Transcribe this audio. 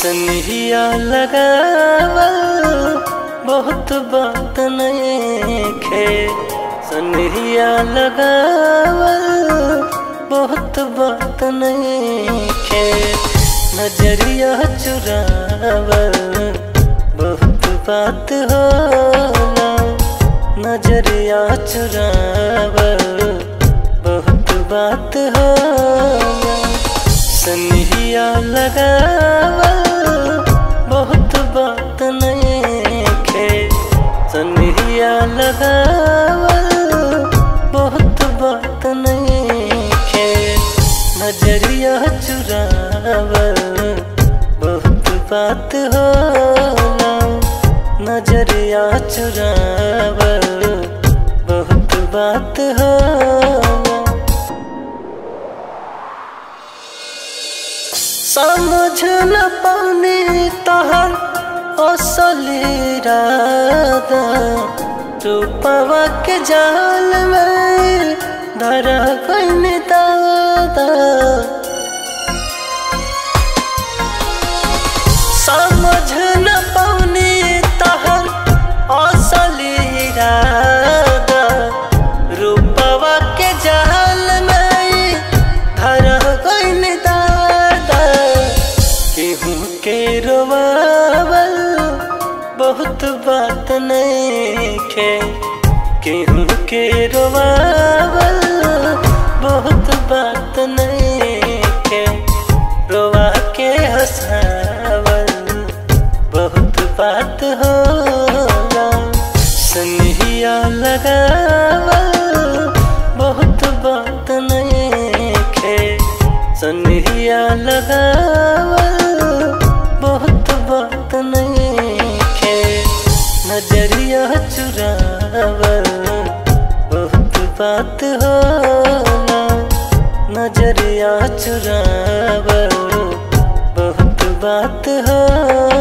सनहिया लगावल बहुत बात नखे सनहिया लगावल बहुत बात नखे नजरिया चुरावल बहुत बात होला नजरिया चुरावल बहुत बात होला सनहिया लगावल बहुत बात नखे सनहिया लगावल बहुत बात नखे नजरिया चुरावल बहुत बात होला नजरिया चुरावल बहुत बात होला समझ न पानी तहर असली राधा रूपवा के जाल में धरा कैन दादा समझ न पानी तहर असली राधा रूपवा के जाल में धरा कैन दादा केहू के रोवावल बहुत बात नखे केहू के रोवावल बहुत बात नखे रोवा के हंसावल बहुत बात होला सनहिया लगावल बहुत बात नखे सनहिया लगावल बहुत बात नखे नजरिया चुरावल बहुत बात होला नजरिया चुरावल बहुत बात होला